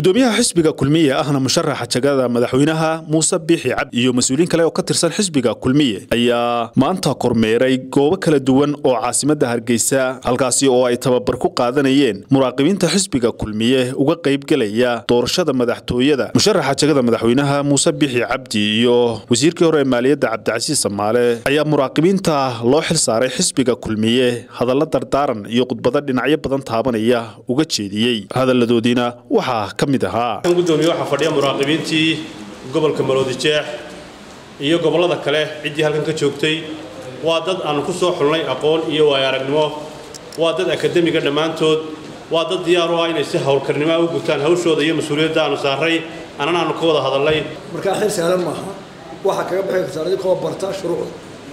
gudoomiyaha xisbiga kulmiye ahna musharaxa jagada madaxweynaha muuse biixi cabdi iyo mas-uuliyiin kale oo ka tirsan xisbiga kulmiye ayaa maanta kormeeray goobo kala duwan oo caasimadda hargeysa halkaasi oo ay tababar ku qaadanayeen muraaqibiinta xisbiga kulmiye uga qaybgelaya doorashada madaxtooyada musharaxa jagada madaxweynaha muuse biixi cabdi iyo wasiirkii hore ee maaliyadda cabdicasiis samaale ayaa muraaqibiinta loo xil saaray xisbiga kulmiye hadalla dardaaran iyo khudbado dhinacyo badan taabanaya uga jeediyey hadalladoodiina waxaa ka mid ahaa gudoomiye waxaa fadhiya muraaqibiintii gobolka maroodi jeex iyo gobollada kale ciddii halkan ka joogtay waa dad aanu ku soo xulnay aqoon iyo waayo aragnimo waa dad akademiga dhammaantood waa dad diyaar u ah inay si howlkarnimoa u gutaan hawshooda iyo mas-uuliyadda aanu saaray annana aanu ka wada hadalnay markaa xil sahlan maaha waxaa kaga baxi kartaan idinkoo barta shuruucda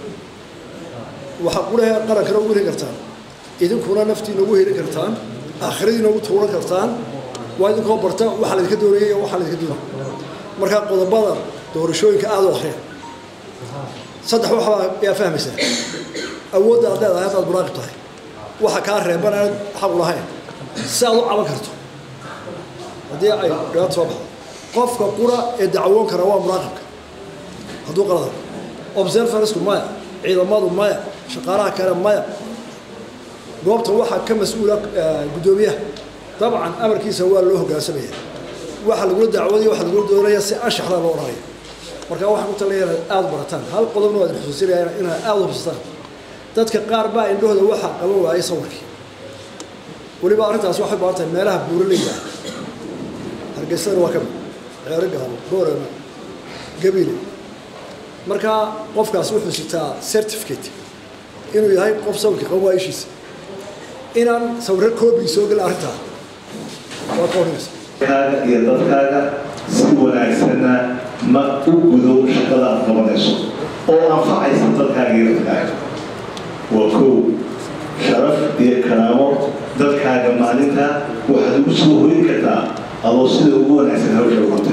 waxaa qulaha qarankana ugu heli kartaan idinkuna naftiina ugu heli kartaan aakhiradiina ugu tuuran kartaan waa idinkoo barta waxaa laydinka doonaya iyo waxaa laydinka doonaya markaa qodobada doorashooyinka aada u akhriya saddex waxbaa yaa fahmaysaa awoodda aad leedahay haddaad muraaqib tahay waxa kaa reeban aanad xaq u lahayn si aad u caban karto haddii ay dhibaato soo baxdo qofka qura ee dacwoon kara waa muraaqibka hadduu qalada observersku maya ciidamadu maya shaqaalaha kale maya goobta waxaa ka mas-uula guddoomiyaha dabcan amarkiisa waa loo hoggaansamaya waxa lagula dacwooday waxa lagula doonaya si anshaxdaa loo odhanaya marka waxaan ku talaya inaad aada barataan hal qodobna waa idin xusuusinaya inaad aada u hubsataan dadka qaar baa indhahooda waxaa qaban waayay sawirkii weliba arrintaas waxay baahan tahay meelaha buuraleyda ah hargeysana waa ka mid ceero gaabo boorama gabiile markaa qofkaas wuxuu sitaa certificate inuu yahay qof sawirka qaban waayishiisa inaan sawirro koobii soo gelin arrintaa waa ka hormaysa kaaga iyo dadkaaga si wanaagsanna ma u gudo shaqada aad qabanayso oo anfacaysa dadkaaga iyo dadkaaga waa kow sharaf iyo karaamo dadkaaga maalinta waxaad ugu soo hoyin kartaa adoo sida ugu wanaagsan hawsha uguta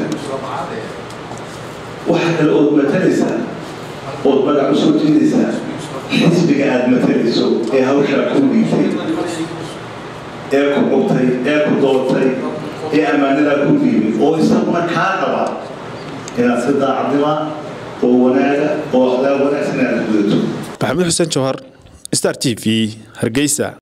waxa kale ood matalaysaa ood magac u soo jeedaysaa xisbiga aada matalayso ee hawshaa ku dhiibtay ee ku qubtay ee ku doortay ee ammaanadaa ku dhiibay oo isaguna kaa qaba inaad si daacadnima oo wanaaga oo akhlaaq wanaagsan aad gudato maxamed xuseen jawhar star t v hargeysa